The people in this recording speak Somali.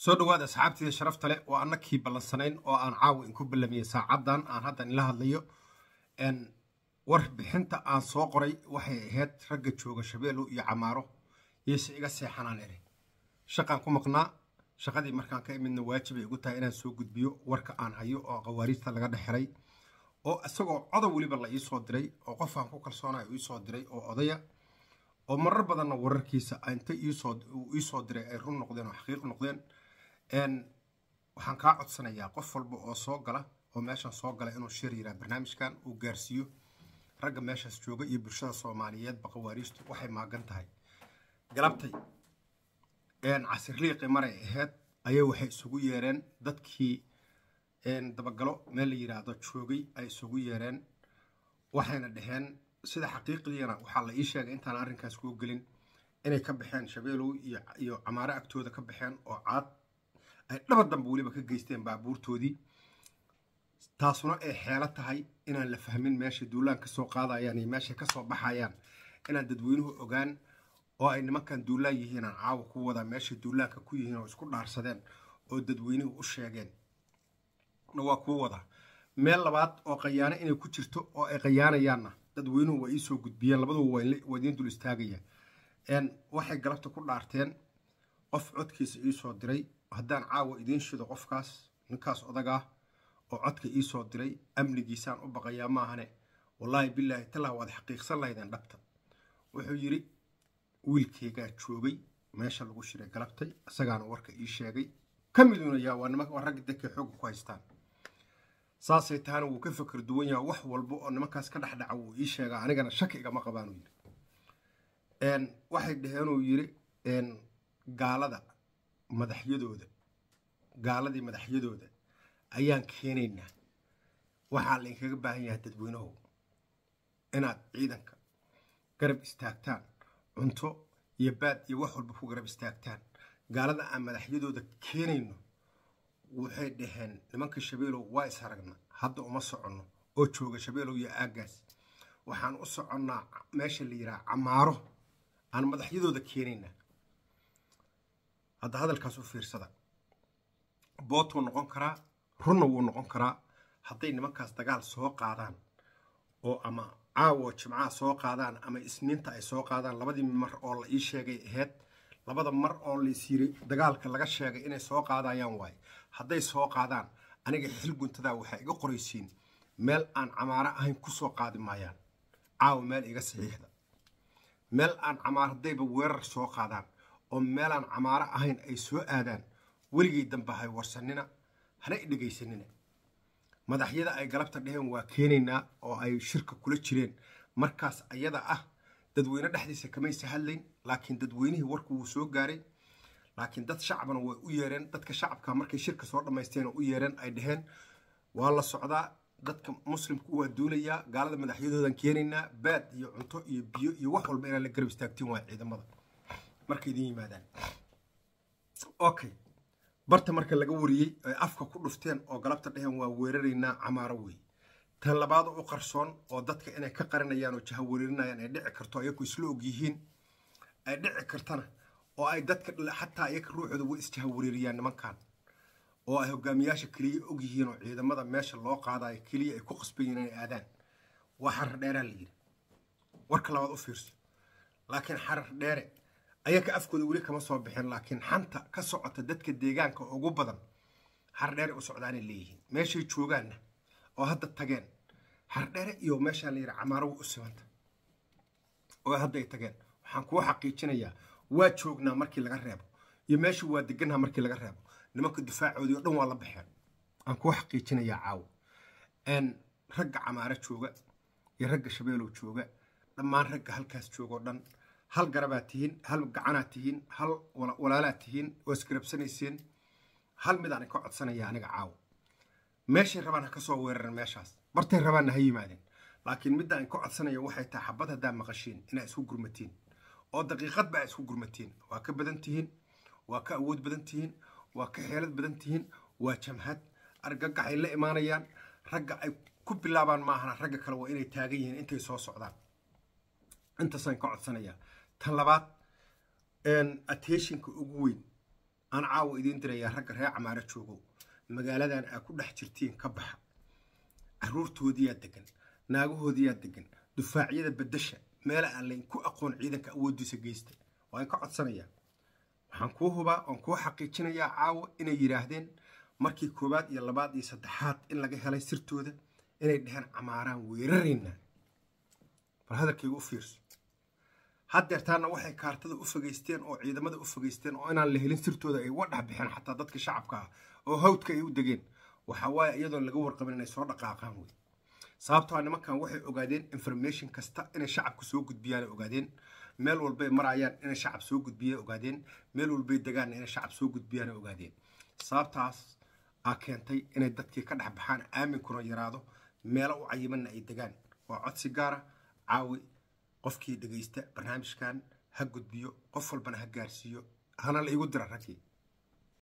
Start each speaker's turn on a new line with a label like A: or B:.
A: soo dhawaada asxaabtiida sharafta leh oo annakii ballansanayn oo aan caawa inku ballamiyey saacaddan aan haddan ila hadlayo warbixinta aan soo qoray waxay ahayd ragga jooga shabeellow iyo camaaro yeyse iga seexanaan eri shaqaan ku maqnaa shaqadii markaan ka imidna waajibay igu tahay inaan soo gudbiyo warka aan hayo oo qawaariijta laga dhexelay oo isagoo codow weliba la iisoo diray oo qofaan ku kalsoonaya iisoo diray oo odaya oo marar badanna wararkiisa inta iisoo diray ay run noqdeen oo xaqiiq noqdeen waxaan kaa codsanayaa qof walba oo soo gala oo meeshan soo gala inuu shir yiraa barnaamijkan uu gaarsiiyo ragga meeshaas jooga iyo bulshada soomaaliyeedba qawaariijtu waxay maagan tahay galabtay casirliiqi maray ahayd ayay waxay isugu yeereen dadkii dabagalo meel la yidhaahdo joogay ay isugu yeereen waxayna dhaheen sida xaqiiqdiina waxaa la ii sheegay intaan arrinkaas kuu gelin inay ka baxeen shabeelow iyo camaaro agtooda ka baxeen oo caad ay dhaba damba weliba ka geysteen baabuurtoodii taasuna ay xeelo tahay inaan la fahmin meeshay duulaan ka soo qaadayaan iyo meeshay ka soo baxayaan inaan dadweynuhu ogaan oo ay nimankan duulaan yihiin aan caawa ku wadaa meeshay duulaanka ku yihiin oo isku dhaarsadeen oo dadweynuhu u sheegeen na waa kuu wadaa meel labaad oo qayaano inay ku jirto oo ay qayaanayaanna dadweynuhu waa iisoo gudbiyeen labaduba waa idiin dul istaagayaan waxay galabta ku dhaarteen qof codkiisa iisoo diray haddaan caawa idiin shido qofkaas ninkaas odagaa oo codka iisoo diray amnigiisaan u baqayaa maahane wallaahi bilaahi tallah waad xaqiiqsan lahaydeen dhabta wuxuu yidhi wiilkeygaa joogay meesha lagu shiray galabtay isagaana warka ii sheegay ka miduunayaa waa ragga dadkay xoogga ku haystaan saasay tahana wuu ka fakar duwan yaha wax walba oo nimankaas ka dhexdhaca wuu ii sheegaa anigana shaki igama qabaanuu yidhi waxay dhaheenuu yidhi gaalada madaxyadooda gaaladii madaxyadooda ayaan keenaynaa waxaa lainkaga baahan yahay dadweynahow inaad ciidanka garab istaagtaan cunto iyo baad iyo wax walba ku garab istaagtaan gaalada aan madaxyadooda keenayno waxay dhaheen nimanka shabeelow waa is aragna hadda uma soconno oo jooga shabeelow iyo aaggaas waxaan u soconnaa meesha la yidhaha camaaro aan madaxyadooda keenaynaa hadda hadalkaas u fiirsada bootuu noqon karaa runna wuu noqon karaa hadday nimankaas dagaal soo qaadaan oo ama caawo jimcaha soo qaadaan ama isniinta ay soo qaadaan labadii mar oo la ii sheegay ahayd labada mar oo lais yiri dagaalka laga sheegay inay soo qaadayaan waaye hadday soo qaadaan aniga xil guntadaa waxay iga qoraysiin meel aan camaaro ahayn kusoo qaadi maayaan caawa meel iga saxiixda meel aan camaaro haddayba weerar soo qaadaan oo meelaan camaaro ahayn ay soo aadaan weligay dambe hay warsanina hana i dhegaysanina madaxyada ay galabta dheheen waa keenaynaa oo ay shirka kula jireen markaas ayada ah dadweyne dhexdiisa kamaysa hadlayn laakiin dadweynihii warku wuu soo gaaray laakiin dad shacbana way u yeereen dadka shacabka markay shirka soo dhammaysteen oo u yeereen ay dhaheen waa la socdaa dadka muslimku waa duulayaa gaalada madaxyadoodan keenaynaa baad iyo cunto iyo biyo iyo wax walba inaan la garab istaagtiin waa ciidamada markay idin yimaadaan okay barta marka laga wariyey ay afka ku dhufteen oo galabta dheheen waa weeraraynaa camaaro wey tan labaad u qarsoon oo dadka inay ka qarinayaan oo jaha weerarinayaan ay dhici karto ayaku isla og yihiin ay dhici kartana oo ay dadka xataa iyaga ruuxooda way isjaha wereeriyaan nimankan oo ay hogaamiyaasha keliya og yihiin oo ciidamada meesha loo qaadayo keliya ay ku qasbayiin inay aadaan waa xarar dheeraa la yidhi warka labaad u fiirso laakiin xarar dheere ayaga afkooda weli kama soo bixin laakiin xanta ka socota dadka deegaanka ugu badan xardheere u socdaanay leeyihiin meeshay joogaanna oo hadda tageen xardheere iyo meeshaa la yidhi camaaro way u simanta oo hadday tageen waxaan kuu xaqiijinayaa waa joognaa markii laga reebo iyo meesha waa deganaa markii laga reebo nimanka difaacoodii o dhan waa la baxeen aan kuu xaqiijinayaa caawo ragga camaaro jooga iyo ragga shabeelow jooga dhammaan ragga halkaas joogoo dhan hal garabaad tihiin hal gacanaad tihiin hal walaalaad tihiin oo isgarabsanayseen hal midaan ka codsanaya aniga caawo meeshay rabaan ha ka soo weeraran meeshaas bartay rabaanna ha yimaadeen laakiin midda aan ka codsanaya waxay tahay xabad haddaa maqashiin inaa isku gurmatiin oo daqiiqadba aa isku gurmatiin waa ka badan tihiin waa ka awood badan tihiin waa ka xeelad badan tihiin waa jamhad argagaxay la imaanayaan ragga ay ku bilaabaan maahana ragga kale waa inay taagan yihiin intay soo socdaan intaasaan ka codsanayaa tan labaad attentionka ugu weyn aan caawa idiin dirayaa ragga reer camaaro joogo magaaladan aa ku dhex jirtiin ka baxa caruurtoodiyaa degan naagahoodiyaa degan dufaacyada bedasha meela aan layn ku aqoon ciidanka awoodiisa geysta waan ka codsanayaa waxaan kuu hubaa oon kuu xaqiijinayaa caawa inay yidhaahdeen markii koowaad iyo labaad iyo saddexaad in laga helay sirtooda inay dheheen camaaraan weeraraynaa bal hadalkayga u fiirso haddeertaana waxay kaartada u fogeysteen oo ciidamada u fogeysteen oo inaan la helin sirtooda ay uga dhex bixeen xataa dadka shacabka ah oo hawdka ay u degeen waxa waaye iyadoon laga warqabin inay soo dhaqaaqaan wey sababtoo nimankan waxay ogaadeen information kasta inay shacabka soo gudbiyaan ogaadeen meel walbay marayaan inay shacab soo gudbiya ogaadeen meel walbay degaan inay shacab soo gudbiyaan ogaadeen sababtaas aa keentay inay dadkii ka dhex baxaan aaminkuna yaraado meelo u cayimanna ay degaan waa codsi gaara caawi qofkii dhegaysta barnaamijkan ha gudbiyo qof walbana ha gaarsiiyo hana la igu dira raggii